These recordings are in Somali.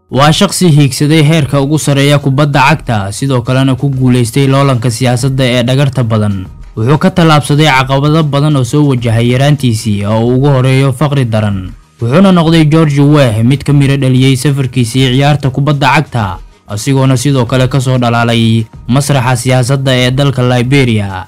waa shaqsi hiigsaday heerka ugu sarreeya kubadda cagta sidoo kalena ku guulaystay loolanka siyaasadda ee dhagarta badan wuxuu ka tallaabsaday caqabado badan oo soo wajahay yaraantiisii oo uu ugu horeeyo faqri daran wuxuuna noqday george weh mid ka miro dhaliyey safarkiisii ciyaarta kubadda cagta asigoona sidoo kale ka soo dhalaalay masraxa siyaasadda ee dalka liberia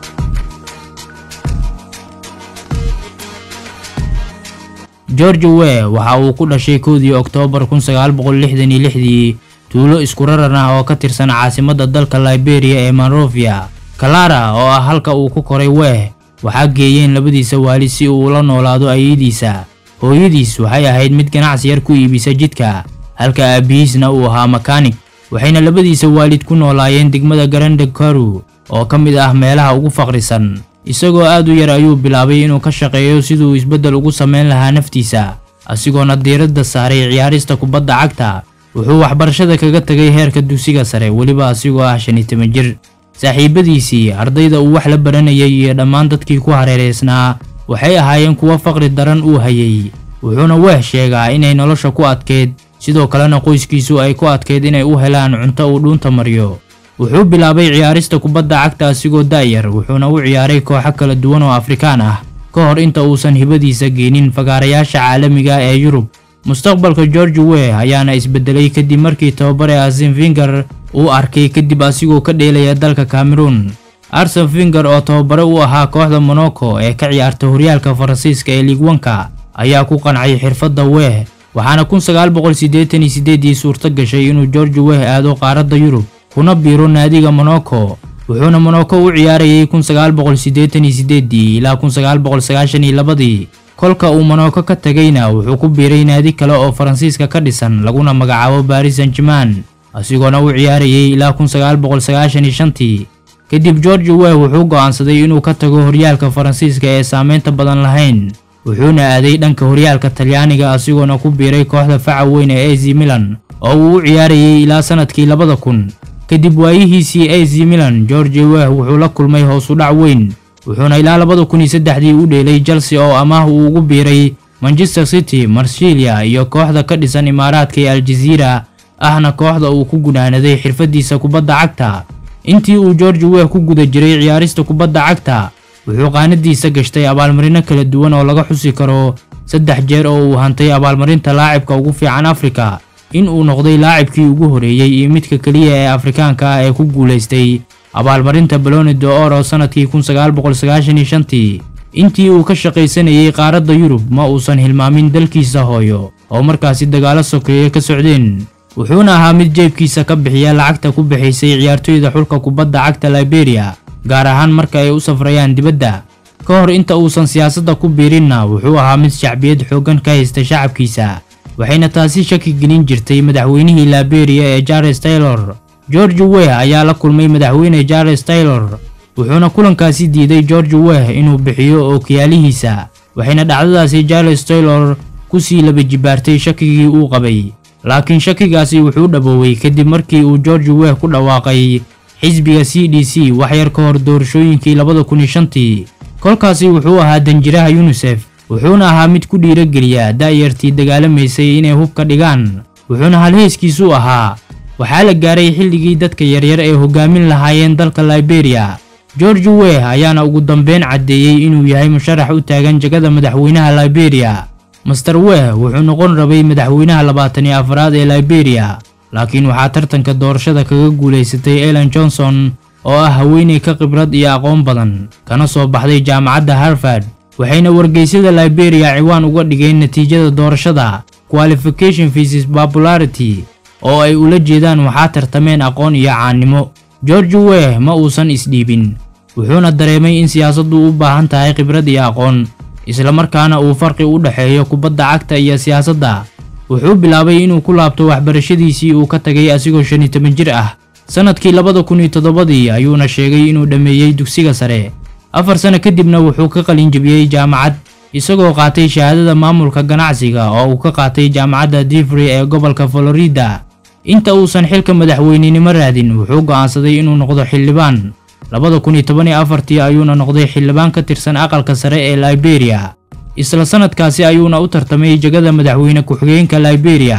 george weh waxa uu ku dhashay kowdii oktoobar kun sagaal boqol lixdan iyo lixdii tuulo isku raran ah oo ka tirsan caasimadda dalka liberia ee monrovia kalara oo ah halka uu ku koray weh waxaa geeyeen labadiisa waalid si uu ula noolaado ayadiisa hooyadiis waxay ahayd mid ganacsi yar ku iibisa jidka halka aabihiisna uu ahaa makaanig waxayna labadiisa waalid ku noolaayeen degmada garande karu oo ka mid ah meelaha ugu faqrisan isagoo aad u yar ayuu bilaabay inuu ka shaqeeyo siduu isbeddel ugu samayn lahaa naftiisa asigoona diiradda saaray ciyaarista kubadda cagta wuxuu waxbarashada kaga tegay heerka dugsiga sare weliba asigoo ah shan iyo toban jir saaxiibadiisii ardayda uu wax la baranayay iyo dhammaan dadkii ku hareeraysnaa waxay ahaayeen kuwo faqri daran uu hayay wuxuuna weeh sheegaa inay nolosha ku adkeyd sidoo kalena qoyskiisu ay ku adkeyd inay u helaan cunto uu dhuunta mariyo wuxuu bilaabay ciyaarista kubadda cagta asigoo daayar wuxuuna u ciyaaray kooxo kala duwan oo afrikaan ah ka hor inta uusan hibadiisa geenin fagaarayaasha caalamiga ee yurub mustaqbalka george weh ayaana isbedelay kadib markii tababare arsen finger uu arkay kadib asigoo ka dheelaya dalka cameroon arsen finger oo tababare u ahaa kooxda monaco ee ka ciyaarta horyaalka faransiiska ee liigwanka ayaa ku qancay xirfadda weh waxaana kun sagaal boqol siddeetan iyo siddeedii suurto gashay inuu george weh aado qaaradda yurub kuna biiro naadiga monaco wuxuuna monaco u ciyaarayay kun sagaal boqol siddeetan iyo siddeedii ilaa kun sagaal boqol sagaashan iyo labadii kolka uu monaco ka tegayna wuxuu ku biiray naadi kale oo faransiiska ka dhisan laguna magacaabo baris san german asigoona u ciyaarayay ilaa kun sagaal boqol sagaashan iyo shantii kadib george weh wuxuu go'aansaday inuu ka tago horyaalka faransiiska ee saameynta badan lahayn wuxuuna aaday dhanka horyaalka talyaaniga asigoona ku biiray kooxda faca weyn ee az milan oo uu u ciyaarayay ilaa sanadkii labada kun kadib waayihiisii az milan george weh wuxuu la kulmay hoos u dhac weyn wuxuuna ilaa labada kun iyo saddexdii u dheelay chelsea oo amaah uu ugu biiray manchester city marsilia iyo kooxda ka dhisan imaaraadka ee aljaziira ahna kooxda uu ku gunaanaday xirfadiisa kubadda cagta intii uu george weh ku guda jiray ciyaarista kubadda cagta wuxuu qaanadiisa gashtay abaalmarino kala duwan oo laga xusi karo saddex jeer oo uu hantay abaalmarinta laacibka ugu fiican afrika in uu noqday laacibkii ugu horeeyey iyo midka keliya ee afrikaanka ah ee ku guulaystay abaalmarinta baloni de oro sanadkii kun sagaal boqol sagaashan iyo shantii intii uu ka shaqaysanayay qaaradda yurub ma uusan hilmaamin dalkiisa hooyo oo markaasi dagaalo sokeeye ka socdeen wuxuuna ahaa mid jeebkiisa ka bixiya lacagta ku bixaysay ciyaartoyda xulka kubadda cagta liberia gaar ahaan marka ay u safrayaan dibadda ka hor inta uusan siyaasadda ku biirinna wuxuu ahaa mid shacbiyad xooggan ka haysta shacabkiisa waxayna taasi shaki gelin jirtay madaxweynihii liberia ee charles taylor george weh ayaa la kulmay madaxweyne charles taylor wuxuuna kulankaasi diiday george weh inuu bixiyo ookiyaalihiisa waxayna dhacdadaasi charles taylor ku sii laba jibaartay shakigii uu qabay laakiin shakigaasi wuxuu dhabooway kadib markii uu george weh ku dhawaaqay xisbiga c d c wax yar ka hor doorashooyinkii labada kun iyo shantii kolkaasi wuxuu ahaa danjiraha yunisef wuxuuna ahaa mid ku dhiirageliya da'yartii dagaalamaysay inay hubka dhigaan wuxuuna halheeskiisu ahaa waxaa la gaaray xilligii dadka yaryar ee hogaamin lahaayeen dalka liberia george weh ayaana ugu dambeyn caddeeyey inuu yahay musharax u taagan jagada madaxweynaha liberia master weh wuxuu noqon rabay madaxweynaha labaatan iyo afraad ee liberia laakiin waxaa tartanka doorashada kaga guulaysatay ellen johnson oo ah haweeney ka khibrad iyo aqoon badan kana soo baxday jaamacadda harvard waxayna wargeysyada liberia ciwaan uga dhigeen natiijada doorashada qualification vises popularity oo ay ula jeedaan waxaa tartameen aqoon iyo caannimo george weh ma uusan isdhiibin wuxuuna dareemay in siyaasaddu u baahan tahay khibrad iyo aqoon islamarkaana uu farqi u dhexeeyo kubadda cagta iyo siyaasadda wuxuu bilaabay inuu ku laabto waxbarashadiisii uu ka tagay asigoo shan iyo toban jir ah sanadkii labada kun iyo toddobadii ayuuna sheegay inuu dhammeeyey dugsiga sare afar sano kadibna wuxuu ka qalin jebiyey jaamacad isagoo qaatay shahaadada maamulka ganacsiga oo uu ka qaatay jaamacadda divry ee gobolka florida inta uusan xilka madaxweynenimo raadin wuxuu go'aansaday inuu noqdo xildhibaan labada kun iyo toban iyo afartii ayuuna noqday xildhibaan ka tirsan aqalka sare ee liberia isla sanadkaasi ayuuna u tartamay jegada madaxweyne ku-xigeenka liberia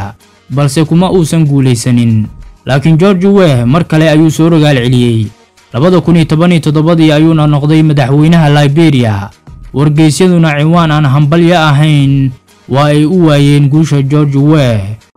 balse kuma uusan guulaysanin laakiin george weh mar kale ayuu soo rogaal celiyey labada kun iyo toban iyo toddobadii ayuuna noqday madaxweynaha liberia wargeysyaduna ciwaan aan hambalyo ahayn waa ay u waayeen guusha george weh